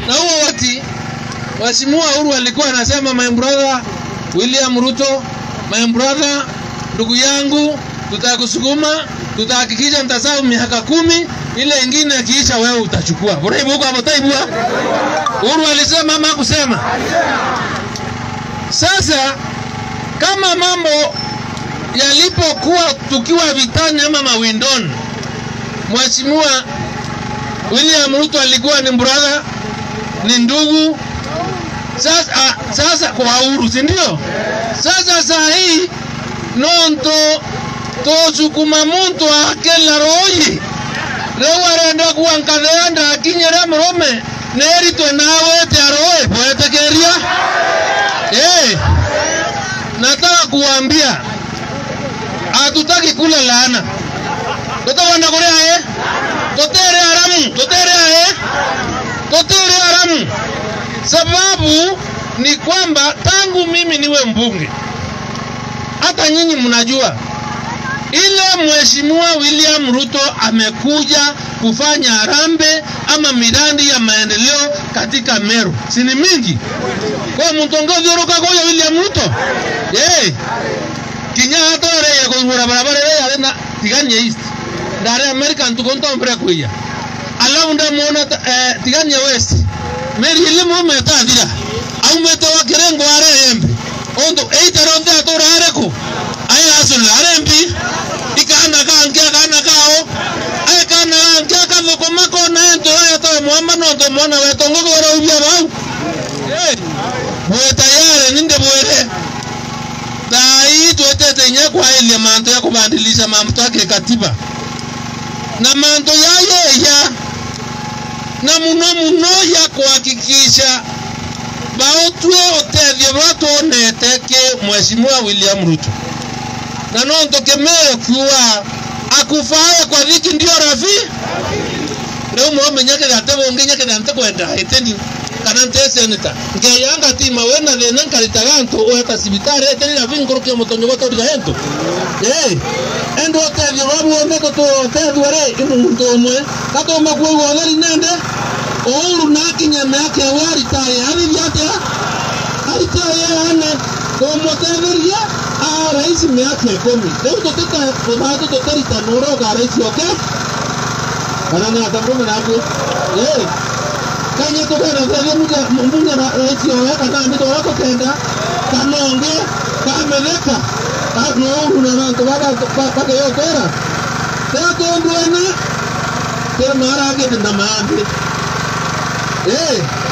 na huo wakati Mheshimiwa Uhuru alikuwa anasema my brother William Ruto, my brother, ndugu yangu, tutakusukuma, tutahakikisha nitasahau miaka kumi, ile ingine ikiisha wewe utachukua. Buraibu huko hapo taibua. Uhuru alisema ama kusema? Sasa kama mambo yalipokuwa tukiwa vitani ama mawindoni, Mheshimiwa William Ruto alikuwa ni brother, ni ndugu. Sasa, ah, sasa kwa Uhuru, si ndio? Sasa saa hii nonto tosukuma muntu akela royi rĩu arenda kuankatheanda akinyĩra mũrũme nĩeritwe nawe aroe bwetekeria hey, nataka kuambia hatutaki kula laana tutakwenda kuria eh tutere haramu tutere eh tutere haramu sababu ni kwamba tangu mimi niwe mbunge hata nyinyi mnajua ile mheshimiwa William Ruto amekuja kufanya harambe ama miradi ya maendeleo katika Meru, si ni mingi kwa mtongozi uruka kwa William Ruto eh kinya hata re ya kuzura barabara re ya na tiganya east ndare American tukonto mbere kuya alafu ndamuona eh, tiganya west meri ile mu metathira au metoa kirengo are embe ondo eitero nda to rare ko aya asul are mbi ikana kange kana kao aya kana kange kana ko mako na ento aya to muamba no to mona we tongo ko ro ubia bau eh bwe tayari ninde bwere dai twetete nya kwa ile manto ya kubadilisha mambo yake katiba na manto yaye ya na muno muno ya kuhakikisha baotue otethio bwa tuonete ki mheshimiwa William Ruto na no ntokemeyo kiuga akufae kwa thiki ndio rafi rĩu mwomenyagĩra atĩ ũngĩnyagĩra nte kwenda ĩtĩni kana nte seneta ngeyanga tima wena thĩna nkaritaga ntũ ũheta cibitarĩ ĩtĩni rafi nkũrũkia mũtonyo gũtũrira hentũ ĩ endo ũtethio babuone tũtethio rĩ ĩmuntu ũmwe katũma kuoigwo theri nende Uhuru nakinya mĩaka ĩyo aritaye arithia atĩa aritaye ane tũmũtetheria a rais mĩaka ikũmi rĩu tũtĩta tũthatũ tũtĩritana ũrĩa ũga rais oke kana nĩ atamũme nakuo ĩ kanye tũgeretherie mbunge rais owe kana nĩ tũrĩa tũkenda kana ũngĩ kametheka no Uhuru na bantu bageyotera teatũndwene kĩrĩ maragĩte na mambi ĩ